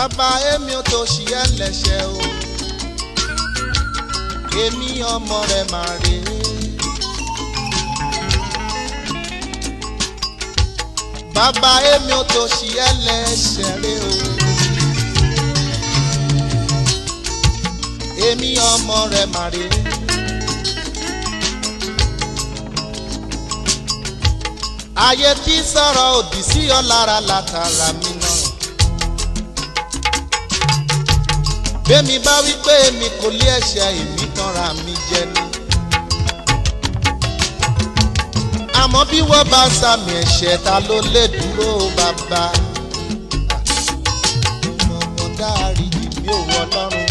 bàbá èmi ò tó ṣì ẹlẹ́ṣẹ̀ o èmi ọmọ rẹ̀ máa rè é. bàbá èmi ò tó ṣì ẹlẹ́ṣẹ̀ rẹ̀ o èmi ọmọ rẹ̀ máa rè é. ayé tí sọ̀rọ̀ òdì sí ọ lára látara mi náà. bẹ́mi bá wí pé èmi kò lé ẹ̀ṣẹ̀ èmi tanra mi jẹ ni. àmọ́ bí wọ́n bá sàmì ẹ̀ṣẹ̀ ta ló lè dúró bàbá. ọmọ dárí jì mí ò wọ lọ́rùn.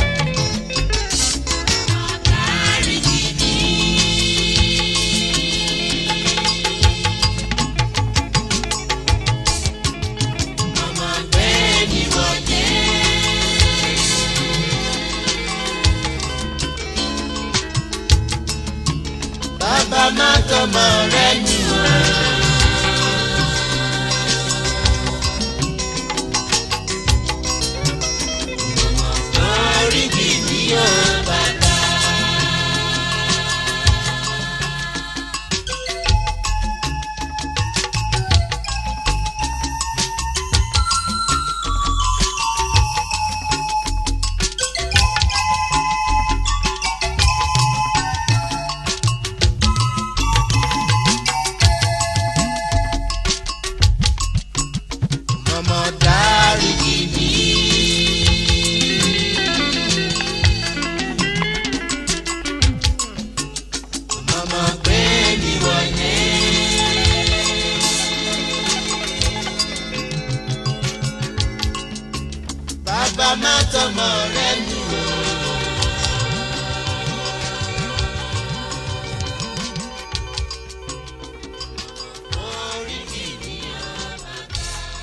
bàbá má tọmọ rẹ nù ọ́. orí kìíní yóò bàbá. ọmọ dárí jì mí. ọmọ pé mi wọlé. bàbá má tọmọ rẹ nù ọ́. orí kìíní yóò bàbá.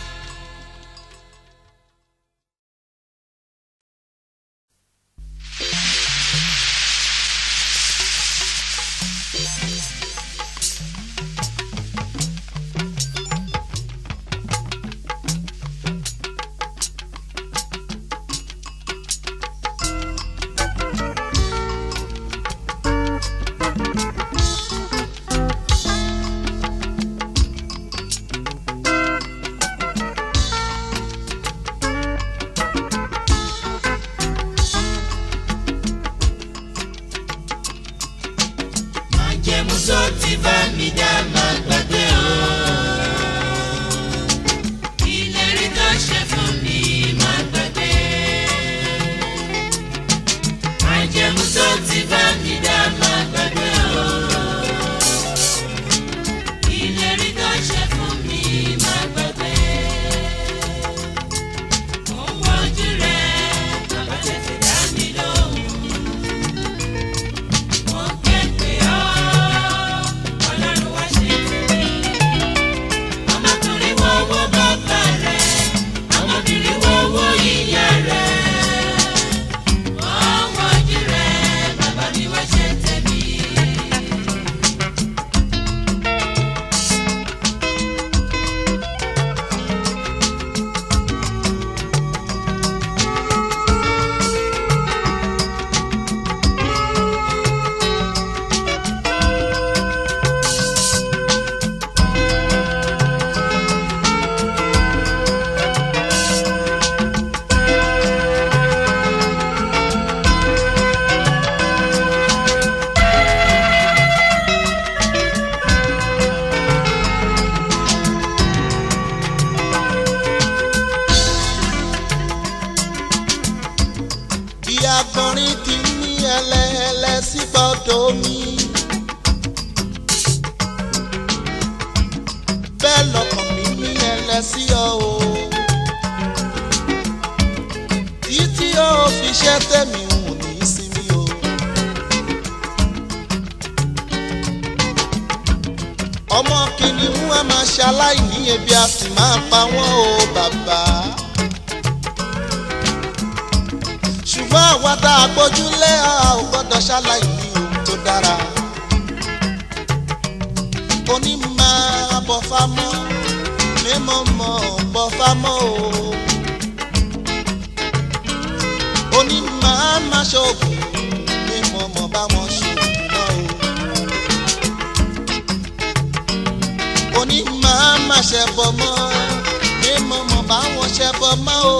májẹ̀mú tó ti bá mi dá máa gbàgbé o. ìlérí tó ṣe fún mi máa gbàgbé. májẹ̀mú tó ti bá mi dá máa gbàgbé o. ìlérí tó ṣe fún mi máa gbàgbé. mo ń wojú rẹ̀ bàbá tètè dá mi lóhùn. Mo ké pè ọ́, Ọlọ́run wá ṣe tèmi. Ọmọkùnrin wo owó bàbá rẹ̀, ọmọbìnrin wo owó ìyá rẹ̀. Wọ́n wojú rẹ̀, bàbá mi wá ṣe tèmi. bí agbọ̀nrín ti ní ẹlẹ́ẹ̀lẹ́ sí gbọ́dọ̀ mi. bẹ́ẹ̀ lọkàn mi ní ẹlẹ́ sí ọ o. títí ó fi ṣẹ́ tẹ̀mí hùn ní sinmi o. ọmọ kìnìún a máa ṣaláìní ebi a sì máa pa wọ́n o bàbá. ṣùgbọ́n àwa tá a gbójúlé a ò gbọ́dọ̀ ṣàlàyé ohun tó dára. oní máa bọ̀ fámọ́ mímọ́ mọ́ bọ̀ fámọ́ o. ṣoògùn ní mo mọ̀ bá wọn ṣoògùn náà o. oní máa má ṣẹbọ mọ́ ní mo mọ̀ bá wọn ṣẹbọ mọ́ o.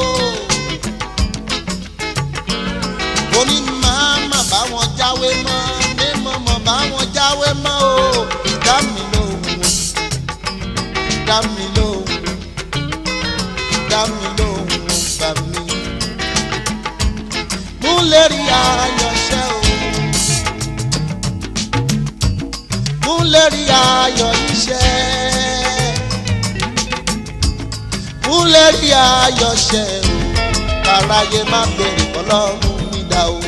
oní máa má bá wọn jáwé mọ́ ní mo mọ̀ bá wọn jáwé mọ́ o. dá mi lóhùn o dá mi lóhùn dá mi lóhùn o gbà mí. mú lérí ayọ̀ṣẹ́ o. mú lérí ayọ̀ iṣẹ́. mú lérí ayọ̀ṣẹ́ o. káráyé má bèrè ọlọ́run mi dá o.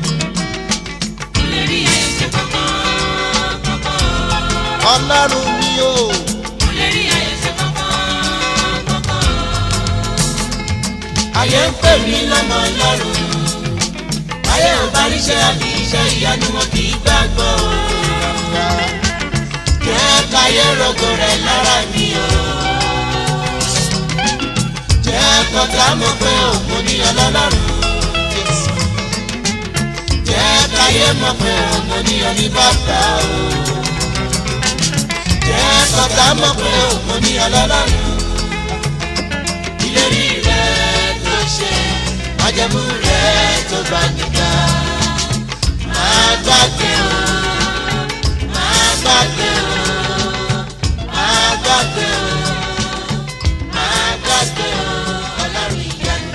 Lérí ẹsẹ̀ kankan kankan. ọlọ́run mi o. Lérí ẹsẹ̀ kankan kankan. ayé ń pè mí lọ́mọ Ọlọ́run. Ayé ò bá ríṣẹ́ àbí iṣẹ́ ìyanu wọn kì í gbàgbọ́ o. lọ́mọ. Jẹ́ káyé rogo rẹ̀ lára mi o. Jẹ́ kọ́tà mọ̀ pé òun ní ọlọ́lọ́run. Jẹ́ káyé mọ̀ pé òun ní oníbàbà o. Jẹ́ kọ́tà mọ̀ pé òun ní ọlọ́lọ́run. Ìlérí rẹ̀ tó ṣe, májẹ̀mú rẹ̀ tó bá nígbà. Máa gbàgbé o, máa gbàgbé o, máa gbàgbé o, máa gbàgbé o, ọlọ́run ìyanu.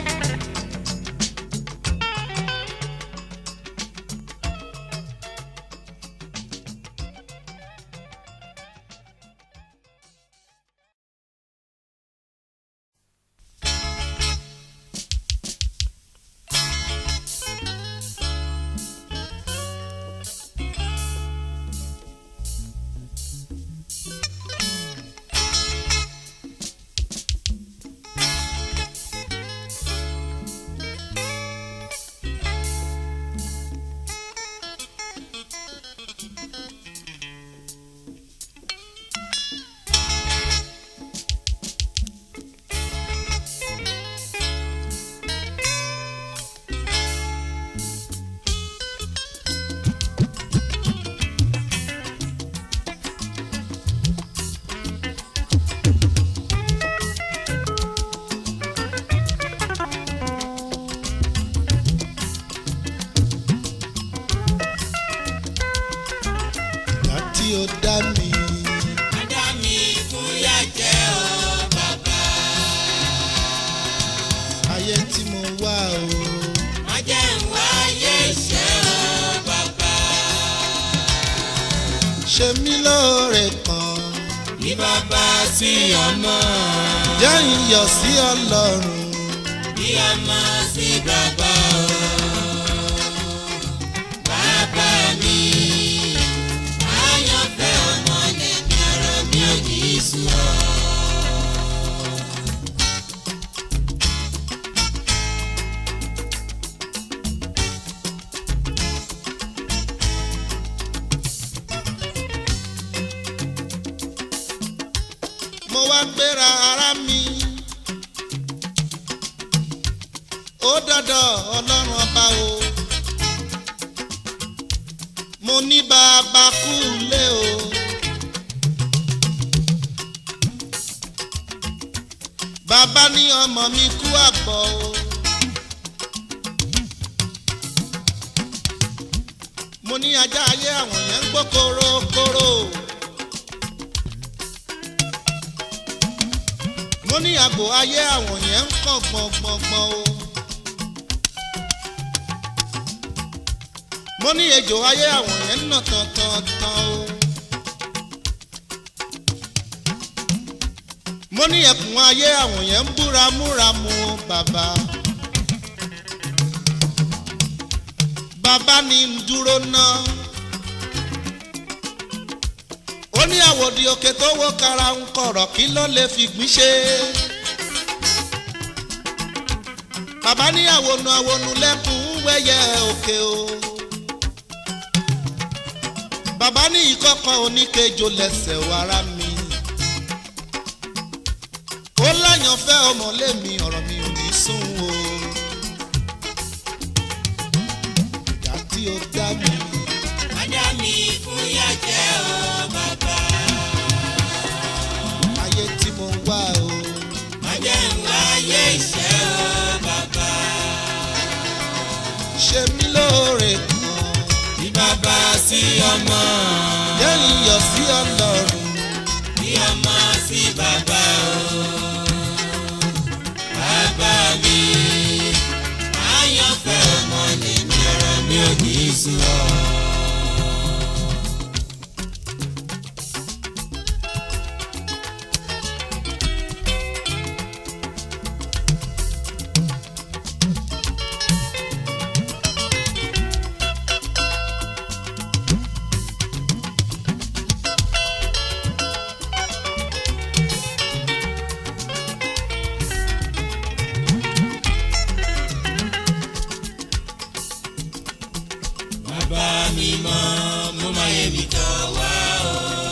ìgbà tí ó dá mi. Adá mi fúyà jẹ́ o bàbá. ayé tí mo wá o. Má jẹ́ ń wáyé iṣẹ́ o bàbá. ṣe mí lóore kan. Ní bàbá sí ọmọ, jẹ́ ìyọ̀ sí ọlọ́run. bí ọmọ sí bàbá o. Bàbá mi, àyànfẹ́ ọmọ lèmi ọ̀rọ̀ mi ò ní í sú ọ. mo wá gbéra ara mi. ó dọ́dọ̀ ọlọ́run ọba o. mo ní bàbá kú lé o. bàbá ní ọmọ mi kú àgbọ̀ o. mo ní ajá ayé àwọn yẹn ń gbó korokoro. mo ní àgbò ayé àwọn yẹn ń kàn gbọ̀ngbọ̀ngbọ̀n o. mo ní ejò ayé àwọn yẹn ń nà tán-tán-tán o. mo ní ẹkùn ayé àwọn yẹn ń búramúramù o bàbá. bàbá ní ń dúró náà. ó ní àwòdì òkè tó wó kara ń kọ̀rọ̀ kí ló lè fi gbín ṣe. bàbá ní àwònú àwònú lẹ́kùn ń wẹ́yẹ òkè o. bàbá ní ìkọ̀kọ̀ oníkejò lẹ́sẹ̀ wàrà mi. ó láyànfẹ́ ọmọlémi ọ̀rọ̀ mi ò ní sún o. tí ó dá mi. Ajá mi fún yá jẹ́ o bàbá. ayé tí mo wá o. Ajá ń wáyé iṣẹ́ o bàbá. ṣe mí lóore kan. Bí bàbá sí ọmọ. jẹ́ ìyọ̀ sí ọlọ́run. Bí ọmọ sí bàbá o. Bàbá mi. Àyànfẹ́ ọmọ ni mi ọ̀rọ̀ mi ò ní í sùn ọ́. Bàbá mi mọ́, mo máa yẹ mi tọ́ wá o.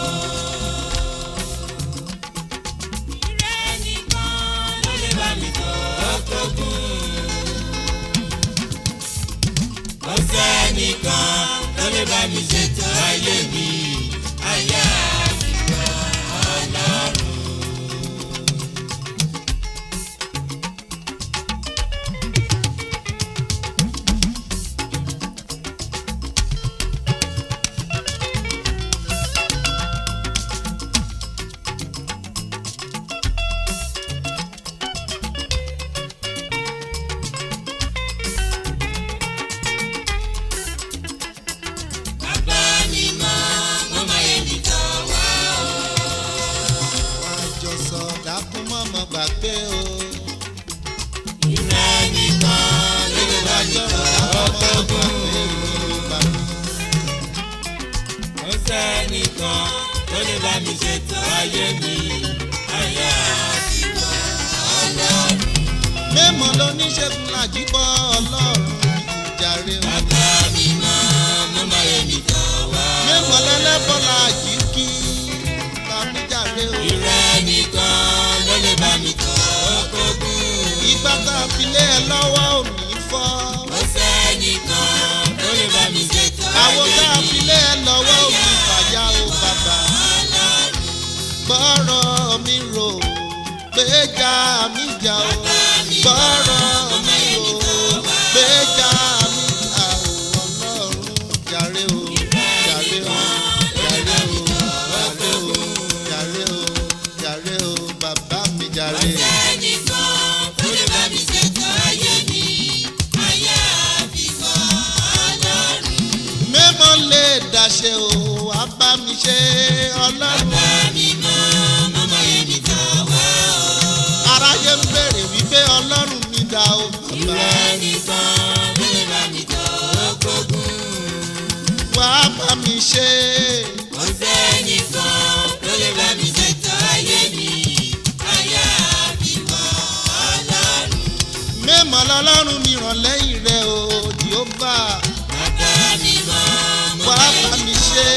Ìrẹ́ nìkan ló lè bá mi tọ́ ọkọ̀gùn. Kò sẹ́nìkan ló lè bá mi ṣètò ayé mi. Ayé àtìgbà ọlọ́run. Bàbá mi mọ́, mo máa yẹ mi tọ́ wá o. àjọsọ dákún mọ́mọ́ gbàgbé o. Ìrẹ́ nìkan ló lè bá mi tọ́ ọkọ̀gùn. Kò sẹ́nìkan tó lè bá mi ṣètò ayé mi. Ayé àtìgbà ọlọ́run. mímọ́ lóníṣègùn làjíbọ̀ ọlọ́run ìjàre o. Bàbá mi mọ́, mo máa yẹ mi tọ́ wá o. mímọ́ lẹ́lẹ́bọ̀ làjíkí kàmíjàre o. Ìrẹ́ nìkan ló lè bá mi tọ́ ọkọ̀gùn. ìgbà tá a fi lé ẹ lọ́wọ́ ò ní fọ́. Kò sẹ́nìkan tó lè bá mi ṣètò àwọn ayé tá a mi. fi lé ẹ lọ́wọ́ ò ní fàyà o bàbá. gbọ́rọ̀ mi rò gbéjà mi jà o. gbọ́rọ̀ mi rò gbéjà mi jà o. ọlọ́run jàre o jàre o jàre o jàre o jàre o jàre o bàbá mi jàre. Ẹnìkan tó lè bá mi ṣètò ayé mi, ayé àbíkọ́ ọlọ́run. mímọ́ lè dàṣe o wá bá mi ṣe ọlọ́run. Bá mi mọ́, mo mọ èmi tó wá o. aráyé ń béèrè wípé ọlọ́run mi dá o bàbá. Ìrẹ́ nìkan tó lè bá mi tó gbógun. wá bá mi ṣe Kò sẹ́nìkan tó lè bá mi ṣètò ayé mi, ayé àbíkọ́ ọlọ́run. mímọ́ lọ́lọ́run mi ràn lẹ́yìn rẹ o jehova Bàbá mi mọ́, mo wá mọ bá mi ṣe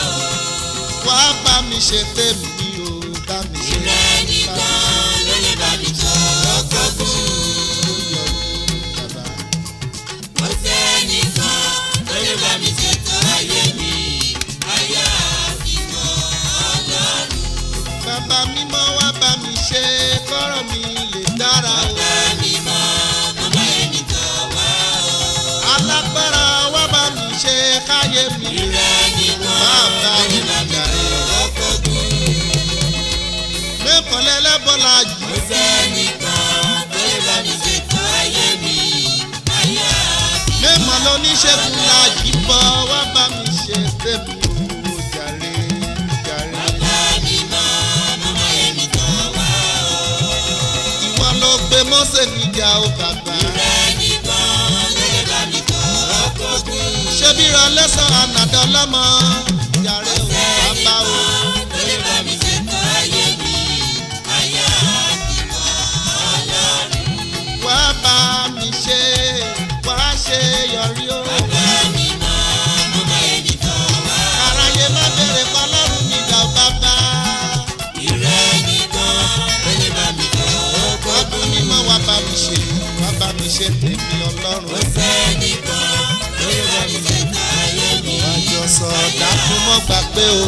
wá bá mi ṣe tèmi o bá mi ṣe ìrẹ́ bá nìkan ló lè bá mi tó gbógun. mi ṣe ó yọ ní bàbá. Kò sẹ́nìkan tó lè bá mi ṣètò ayé mi, ayé àbíkọ́ ọlọ́run. bàbá mímọ́ wá bá mi ṣe kọ́rọ̀ mi lè dára o. Bá mi mọ́, mo mọ èmi tó wá o. alágbára wá bá mi ṣe káyé mi Ìrẹ́ nìkan bàbá ló mi lè bá mi jàre. tó gbógun. mẹ́kànlá ẹlẹ́bọ̀lá Kò jù sẹ́nìkan tó lè bá mi ṣètò ayé mi, ayé àbíkọ́ mẹ́mọ̀ lóníṣègùn la jì bọ̀ wá bá mi ṣe tèmi o jàre jàre. Bá mi mọ́, mo mọ èmi tó wá o. ìwọ ló gbé mọ́sẹ̀ níjà o bàbá. Ìrẹ́ nìkan ló lè bá mi tó gbógun. ṣé bí ra lẹ́sàn ànàdọ́ lọ́mọ jàre o bàbá o. tó lè bá mi ṣètò ayé mi, ayé àbíkọ́ ọlọ́run. wá bá mi ṣe wá ṣe yọrí o. Bá mi mọ́, mo mọ èmi tó wá o. aráyé má bèrè kọlọ́run mi dà o bàbá. Ìrẹ́ nìkan ló lè bá mi tó ọdún gbógun. mímọ́ wá bá mi ṣe wá bá mi ṣe tèmi ọlọ́run. Kò sẹ́nìkan tó lè bá mi ṣètò gbàgbé o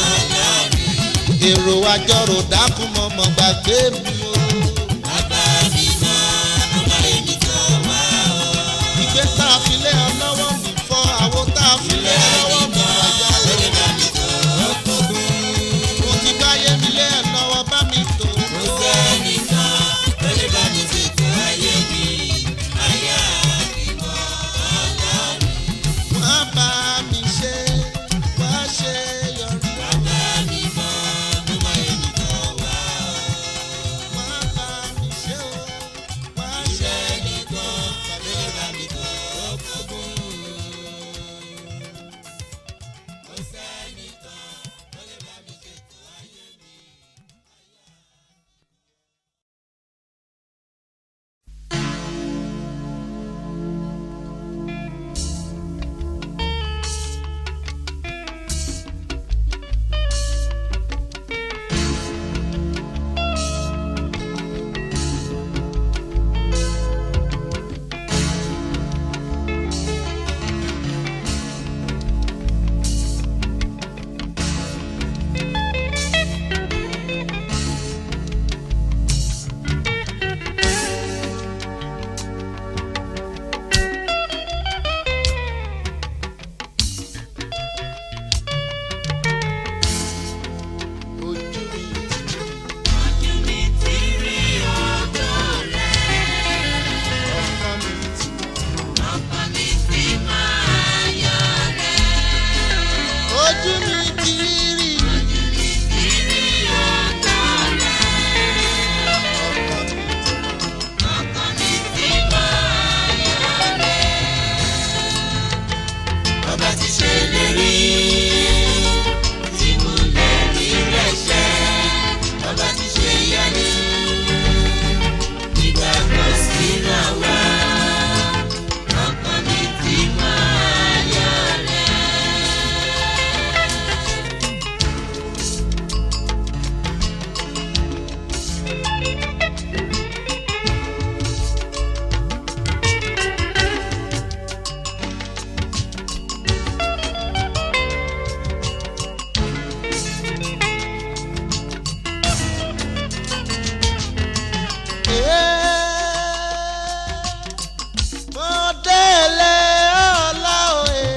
èrò àjọrò dákun mọ̀mọ́ gbàgbé mi o. bàbá mi mọ́ mo máa èmi tó wá o. ìgbé tá a fi lé ọ lọ́wọ́ mi fọ́ àwo tá a fi lé ọ lọ́wọ́ mi wáyà ó lè o. bá mi tó kókún. mo ti báyé mi lé ẹ lọ́wọ́ bá mi tó. kò sẹ́nìkan tó lè bá mi ṣètò ayé mi. àyà ìmọ̀ ọlọ́run. wá bá mi ṣe wá ṣe yọrí. bàbá mi mọ́ mo máa èmi tó wá o. wá bá mi ṣe o wá ṣe sẹ́nìkan tó lè bá mi tó kókún. kò sẹ́nìkan tó lè bá mi ṣètò ayé mi. ojú mi. ojú mi ti rí ọjọ́ rẹ̀. ọkàn mi ti ọkàn mi ti máa yọ rẹ̀. ojú mi ti rí ti rí ọjọ́ rẹ̀. ọkàn mi ti ọkàn mi ti máa yọ rẹ̀. bàbá ti ṣe lérí tí mo lè rí rẹ̀ ṣẹ. bàbá ti ṣe yáni ìgbàgbọ́ sínú àwa. ọkàn mi ti máa yọ rẹ̀. mo délé ọlá òye.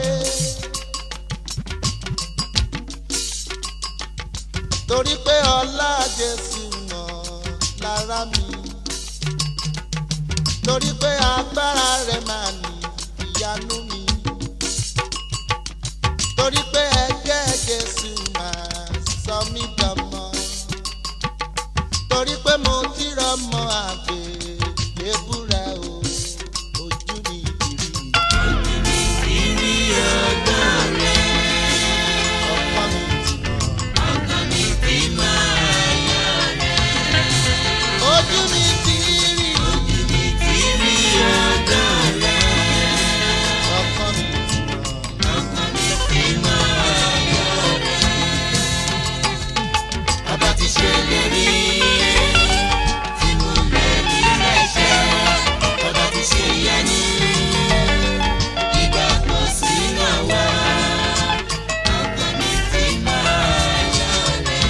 torí pé ọlá jésù mọ̀ lára mi. torí pé agbára rẹ̀ máa ní ìyanu mi. torí pé ẹ̀jẹ̀ jésù máa sọ mí dọmọ. torí pé mo ti rọmọ àgbè lébúra o ojú mi ti rí ìrí ọjọ́ rẹ̀. ọkọ mi ti mọ ọkàn mi ti máa yọ rẹ̀. ojú mi ti rí ti rí ọjọ́ rẹ̀. ọkọ mi ti mọ ọkàn mi ti máa yọ rẹ̀. bàbá ti ṣe lérí tí mo lè rí rẹ̀ ṣẹ. bàbá ti ṣe yáni ìgbàgbọ́ sínú àwa. ọkàn mi ti máa yọ rẹ̀.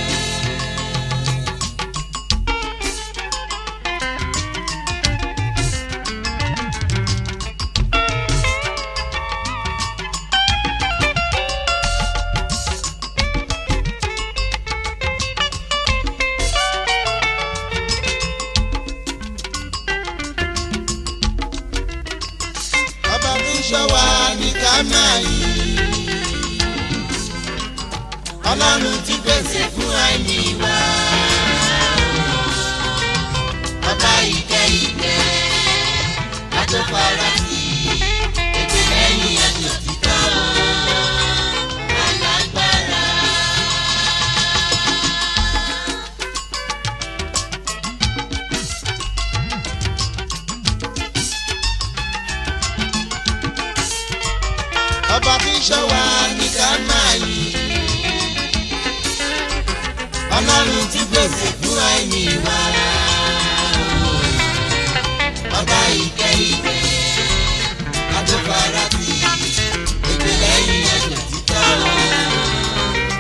ọba tó ń ṣọ́ wa ní ká máa yí ọlọ́run ti pèsè fún àìní wa. ọba ìkẹ́ ìkẹ́ àtọ́fara sí ètò lẹ́yìn àti òtítọ́ alágbára. ọba tó ń ṣọ́ wa ní ká máa yí ọlọ́run ti pèsè fún àìní wa. ọba ìkẹ́ ìkẹ́ àtọ́fara sí ètò lẹ́yìn àti òtítọ́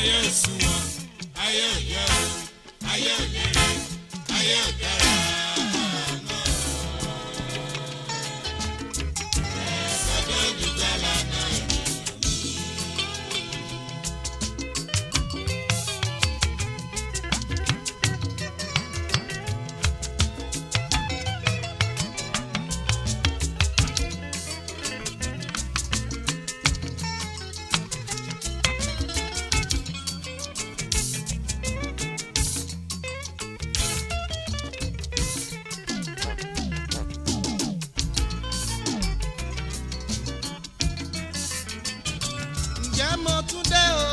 ayé ò sunwọ̀n ayé ò yẹ o ayé ò lérè ayé ò dára mọ́. ẹ̀sọ́dọ̀ olùgbàlà náà ènìyàn mi. ǹjẹ́ mo tún dé o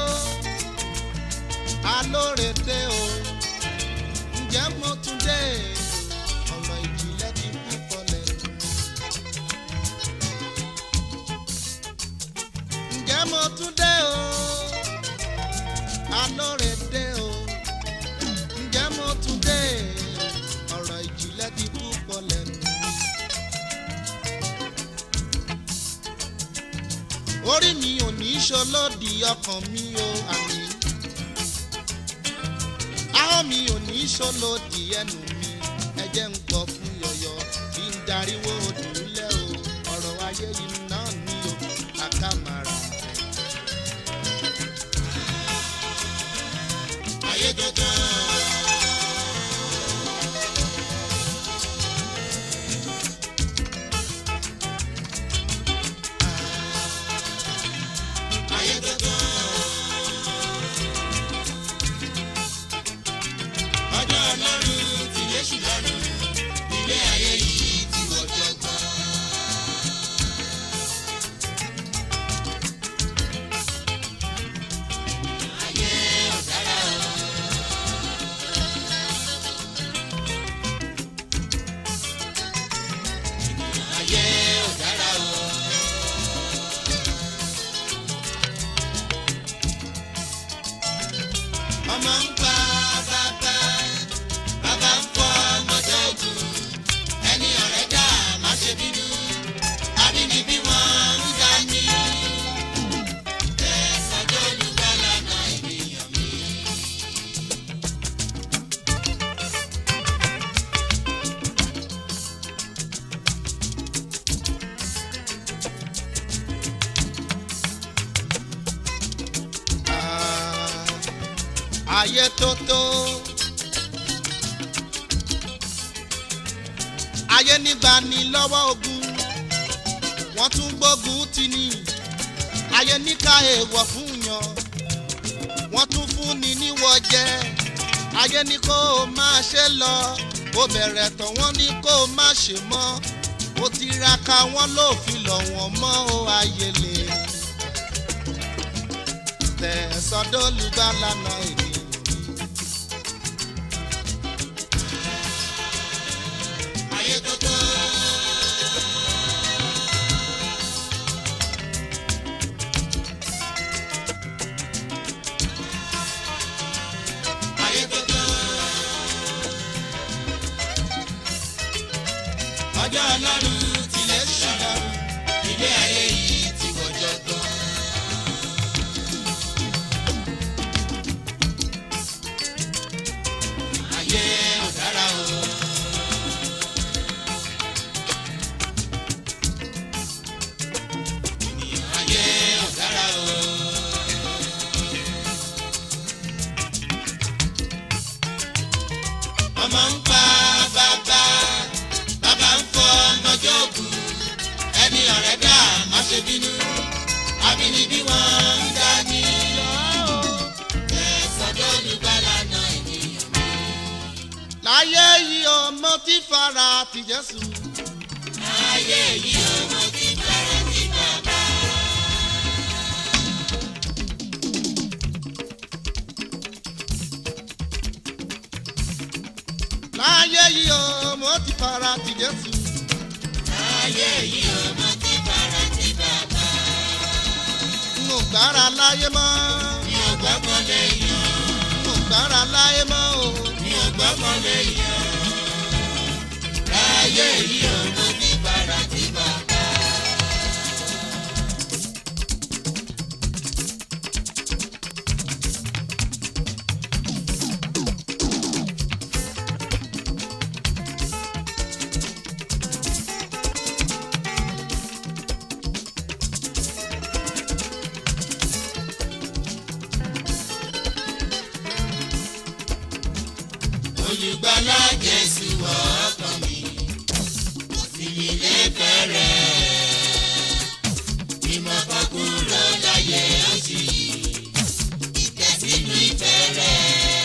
alóore dé o ǹjẹ́ mo tún dé ọ̀rọ̀ ìjìnlẹ̀ ti púpọ̀ lẹ́nu. ǹjẹ́ mo tún dé o alóore dé o ǹjẹ́ mo tún dé ọ̀rọ̀ ìjìnlẹ̀ ti púpọ̀ lẹ́nu. orí mi ò ní ṣolódì ọkàn mi o àmì ahọ́n mi ò ní ṣolódì ẹnu mi ẹjẹ́ ń gbọ́ fún yọ̀yọ̀ kí n dariwo òdùlẹ̀ o ọ̀rọ̀ ayé yìí náà ní o àkàmàrà. ayé dandan. ayé dandan. ọjọ́ ọlọ́run ti yéṣù lọ́rùn ilé ayé yìí ti wọ́jọ́ gbọ́n. ayé ọ̀dára o. ayé ọ̀dára o. ọmọ ń pa bàbá bàbá ń fọ ọmọdé ogun ẹni ọ̀rẹ́ dà má ṣe bínú àbínibí wọn ń dá ní. ẹ̀sọ́jọ́ olùgbàlà náà ènìyàn mi. Ah, ayé tó tó. ayé nígbà ní lọ́wọ́ ogun wọ́n tún gbógun tì ní ayé níka èèwọ̀ fún yan wọ́n tún fún ni níwọ̀ jẹ́ ayé ní kó o máa ṣe lọ ó bẹ̀rẹ̀ tán wọ́n ní kó o má ṣe mọ́ ó tiraka wọ́n ló fi lọ̀ wọ́n mọ́ ó ayé lè tẹ̀sọ́dọ̀ olùgbàlà náà ènìyàn mi. ayé tó tó. ayé tó tó. ọjọ́ ọlọ́run tilẹ̀ ṣùgbọ́n ilé ayé yìí ti wọ́jọ́ gbọ́n. ayé ọ̀dára o. ayé ọ̀dára o. ọmọ ń pa bàbá bàbá ń fọ ọmọjọ́ ògùn ẹni ọ̀rẹ́ dà má ṣe bínú àbínibí wọn ń dání. ẹ̀sọ́jọ́ olùgbàlà náà ènìyàn mi. láyé yìí ọmọ tí fara ti jésù. ayé yìí ọmọ ti bẹ̀rẹ̀ sí bàbá. láyé yìí ọmọ tí fara ti jésù. ayé yìí ọmọ ti bẹ̀rẹ̀ sí bàbá. n ò gbára láyé mọ́. mi ò gbọ́kàn lé yan. n ò gbára láyé mọ́ o. mi ò gbọ́kàn lé yan. láyé yìí ọmọ ti bẹ̀rẹ̀ sí bàbá. olùgbàlà jésù wọ ọkàn mi kò sí mi lẹ́fẹ̀rẹ̀ ìmọ̀ kan kúrò láyé oṣù yìí ìtẹ̀sínú ìfẹ́ rẹ̀.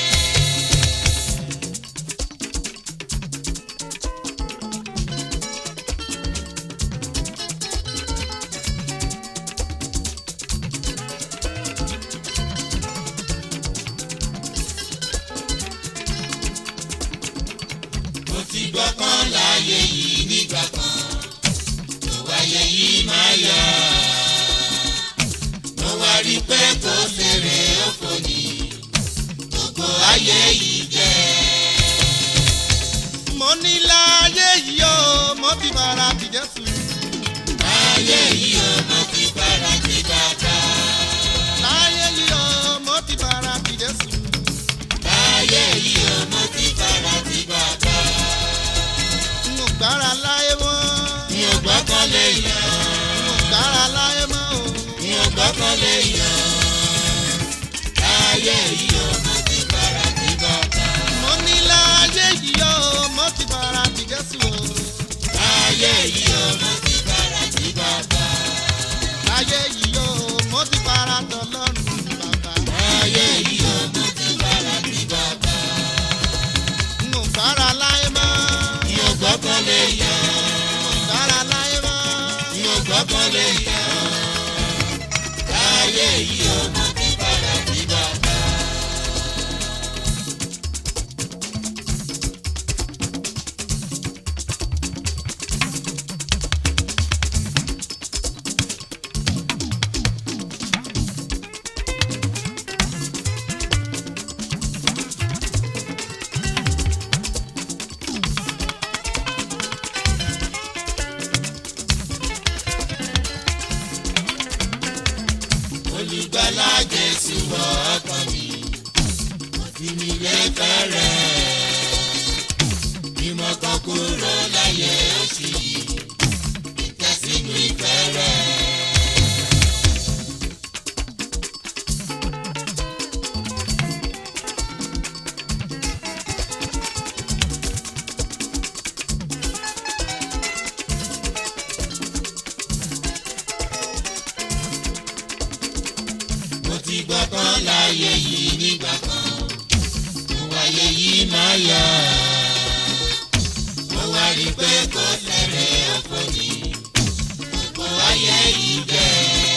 mo ti gbọ́ kan láyé yìí nígbà kan tó wáyé yìí máa yá mo wá rí i pé kò fèrè òfò ní gbogbo ayé yìí jẹ́ mo ní láyé yìí o mo ti bára ti jésù. ayé yìí ó mo ti bára ti bàbá láyé yìí o mo ti bára ti jésù. ayé yìí ó mo ti bára ti bàbá n ò gbára láyé mọ́. mi ò gbọ́kàn lé yàn n ò gbára láyé mọ́ o. mi ò gbọ́kàn lé yàn ayé yìí ó mo ti bára ti bàbá. mo ní láyé yìí o mo ti bára ti jésù o. ayé yìí ó mo ti bára ti bàbá. láyé yìí o mo ti bára tọlọ́run bàbá. ayé yìí ó mo ti bára ti bàbá. n ò gbára láyé mọ́. mi ò gbọ́kàn lé yàn n ò gbára láyé mọ́. mi ò gbọ́kàn lé yàn. ayé yìí ó mo ti bára ti bàbá. olùgbàlà jésù wọ ọkàn mi kò sí mi lẹ́fẹ̀rẹ̀ ìmọ̀ kan kúrò láyé oṣù yìí ìtẹ̀sínú ìfẹ́ rẹ̀. mo ti gbọ́ kan láyé yìí nígbà kan mo wáyé yìí máa yá mo wá rí i pé kò tẹ̀rẹ̀ ọ̀pọ̀ ní gbogbo ayé yìí jẹ́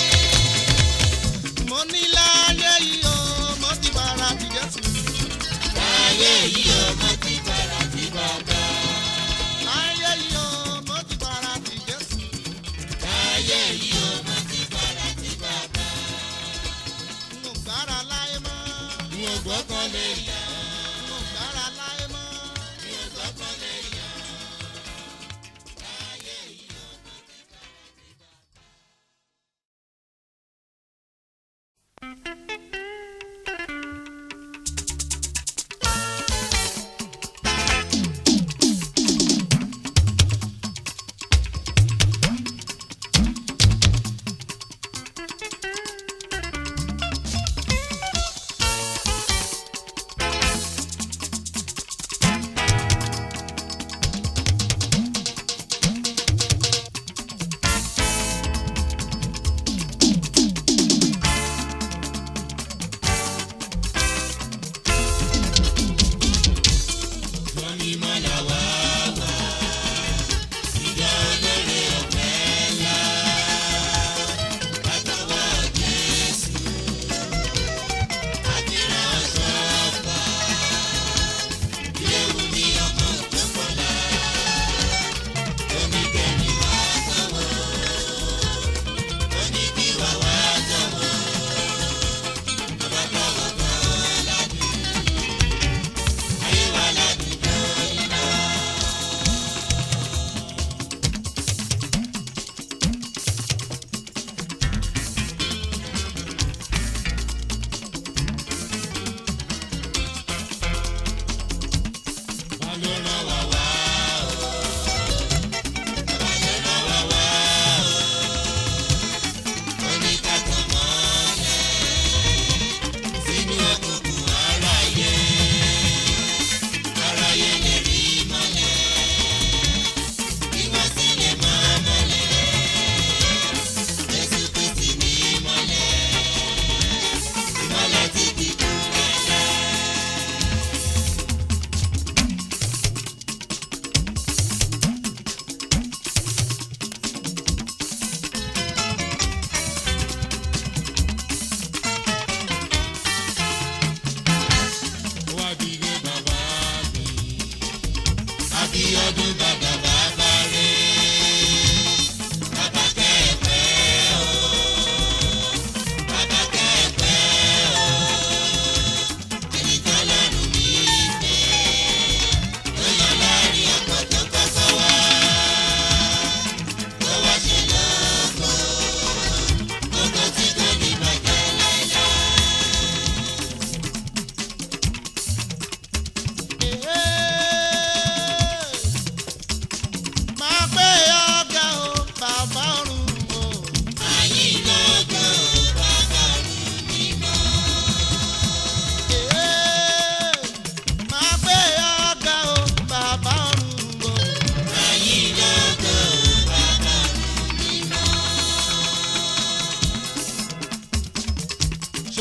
mo ní láyé yìí o mo ti bára ti jésù. láyé yìí ó mo ti bára ti bàbá láyé yìí o mo ti bára ti jésù. láyé yìí ó mo ti bára ti bàbá n ò gbára láyé mọ́. mi ò gbọ́kàn lé yàn n ò gbára láyé mọ́. mi ò gbọ́kàn lé yàn láyé yìí ó mo ti bára ti bàbá.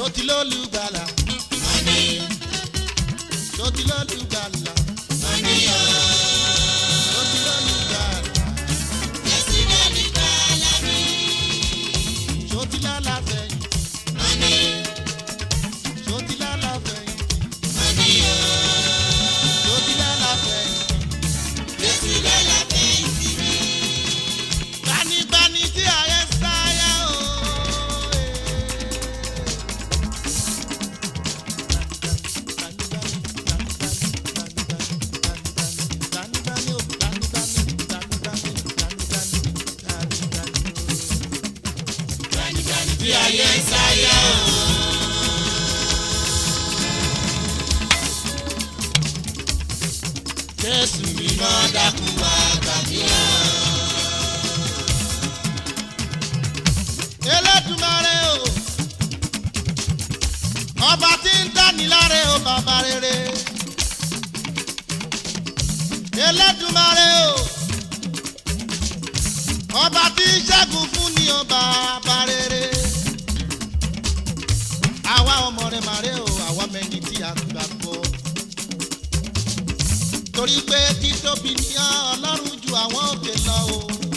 Ṣòtí lólùgbàlà. Ṣòtí lólùgbàlà. Ṣòtí lólùgbàlà. Ṣòtí lálàfẹ̀yìn. Ṣòtí lálàfẹ̀yìn. Ṣòtí lálàfẹ̀yìn. Gbanigbani tí ayé sáyà o. Tí ayé ń sáyà o. Jésù mi Iná dákun wá gbà mí o. Elédùmarè o. Ọba tí ń dáni láre o bàbá rere. Elédùmarè o. Ọba tí ń ṣẹ́gun fún ni o bàbá rere. Àwa ọmọ rẹ̀ màrè o, àwa mẹ́ni tí a gbàgbọ́. Torí pé títóbi ni Ọlọ́run ju àwọn òkè lọ o.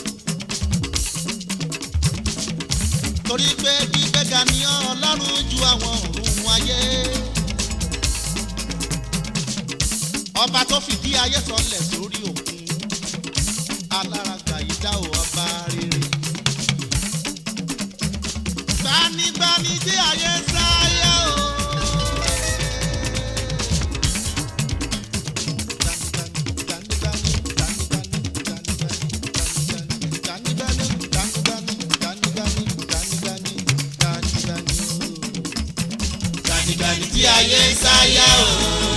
torí pé gbígbéga ni ọlọ́run ju àwọn ọ̀run ayé. ọba tó fìdí ayé sọlẹ̀ sórí òkun alárágbà yìí dá o ọba rere. gbanigbani tí ayé sáyà o. Gbanigbani tí ayé ń sáyà o.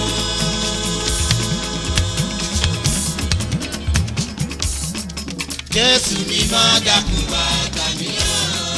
Jésù mímọ́ dákun wá gbà mí o.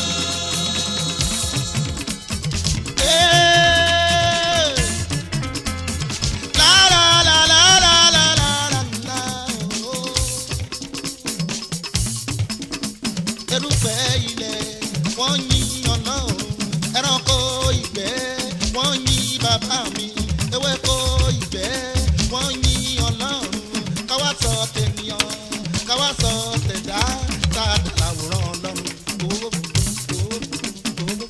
erùpẹ̀ ilẹ̀ wọ́n yin ọlọ́run ẹranko ìgbẹ́ wọ́n yin bàbá mi ewéko ìgbẹ́ wọ́n yin ọlọ́run káwá sọ tènìyàn káwá sọ tẹ̀dá tá a dà láwòrán ọlọ́run. Owó, owó, owó.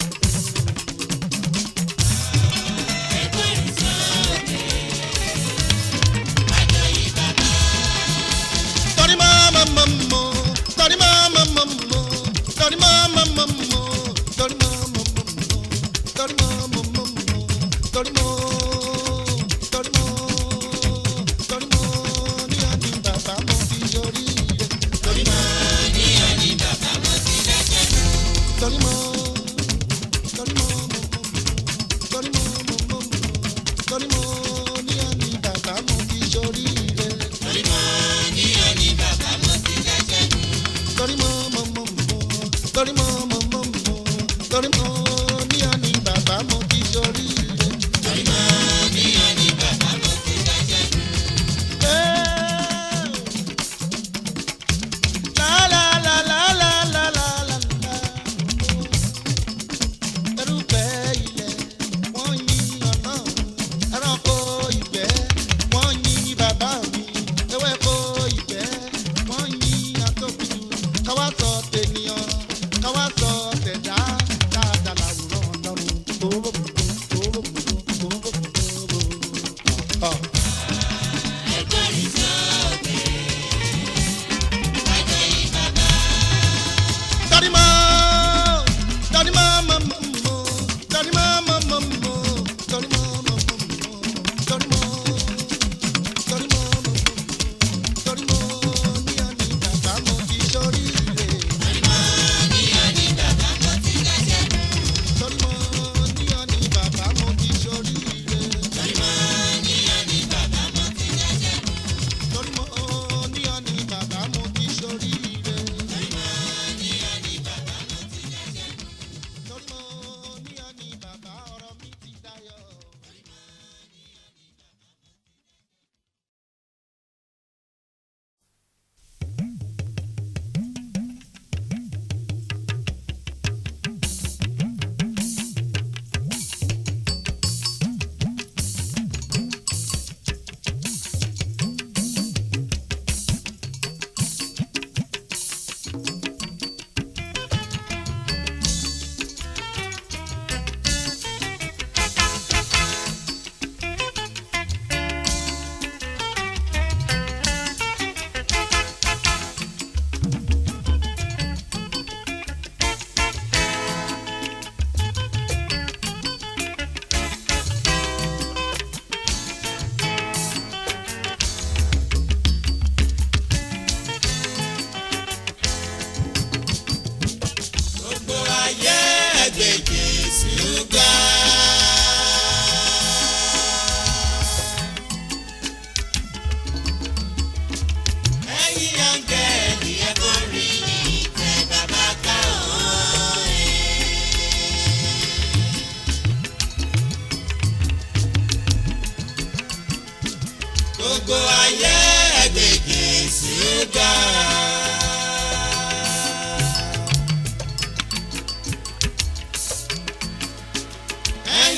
Torí mama mama, torí mama mama, torí mama mama, torí mama mama, torí mama mama, torí mo, torí mo, torí mo ní àní bàbá mo fi yọrí rẹ̀. Torí mo ní àní bàbá mo fi dẹ́sẹ̀ nù. Torí mo, torí mo, torí mo, torí mo ní àní bàbá mo fi yọrí rẹ̀. Torí mo ní ẹni bàbá mo ti dẹ́sẹ̀ nù. torí mo mo mo mo torí mo mo mo mo torí mo ní àní bàbá mo ti sórí rẹ̀. Torí mo ní ẹni bàbá mo ti dẹ́sẹ̀ nù. La la la la la la la la la. Erùpẹ̀ ilẹ̀ wọ́n yin Ọlọ́run, ẹranko ìgbẹ́ wọ́n yin bàbá mi, ewéko ìgbẹ́ wọ́n yin atóbijù, káwá sọ tènìyàn, káwá sọ tẹ̀dá, dáadáa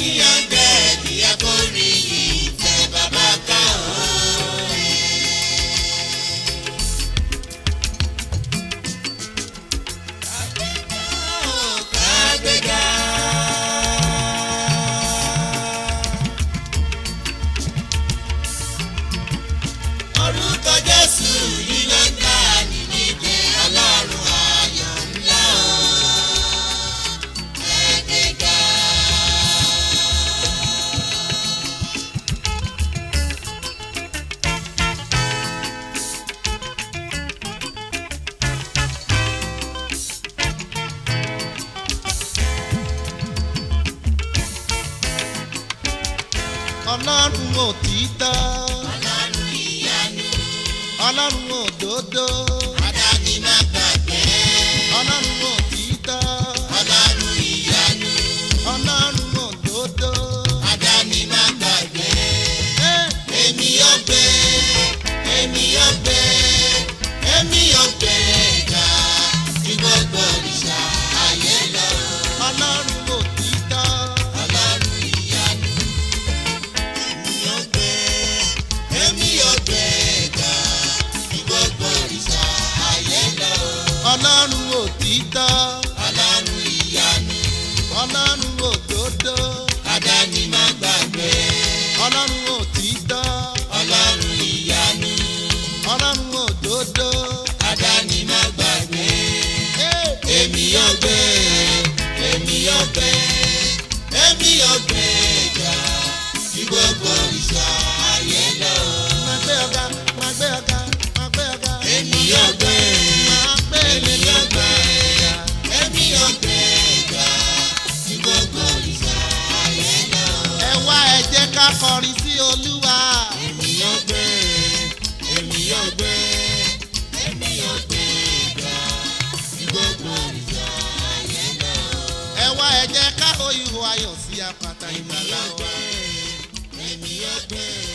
ẹ̀yin ọ̀gbẹ́ ìyá kò rí yìí tẹ bàbá ká o. Kágbéga. Orúkọ Jésù yìí ló ń dá nídìí ọlọ́run ayọ̀ ńlá o. Kágbéga. ọlọ́run òtítọ́ Ọlọ́run ìyanu. ọlọ́run òdodo Adáni má gbàgbé. ọlọ́run òtítọ́ Ọlọ́run ìyanu. ọlọ́run òdodo. Adáni má gbàgbé. Eh, Èmi yóò gbé, èmi yóò gbé, èmi yóò gbé ga ju gbogbo òrìṣà ayé lọ. ọlọ́run òtítọ́ Ọlọ́run ìyanu. Èmi yóò gbé, èmi yóò gbé ga ju gbogbo òrìṣà ayé lọ. ọlọ́run òtítọ́ Ọlọ́run ìyanu. ọlọ́run òdodo Adáni má gbàgbé. ọlọ́run òtítọ́ Ọlọ́run ìyanu. ọlọ́run òdodo. Adáni má gbàgbé. Eh, èmi yóò gbé èmi yóò gbé èmi yóò gbé ga tí gbogbo ìṣà ayé lọ. máa gbé ọ̀gá máa gbé ọ̀gá máa gbé ọ̀gá. èmi yóò gbé máa gbé èmi yóò gbé ọ̀gá. èmi yóò gbé ga tí gbogbo ìṣà ayé lọ. ẹ wá ẹ jẹ́ ká kọrin sí olúwa. èmi yóò gbé èmi yóò gbé èmi yóò gbé ga tí gbogbo ìṣà ayé lọ. ẹ wá ẹ jẹ́ ká oyún ayọ̀ sí apáta ìgbàlá wa. èmi yóò gbé.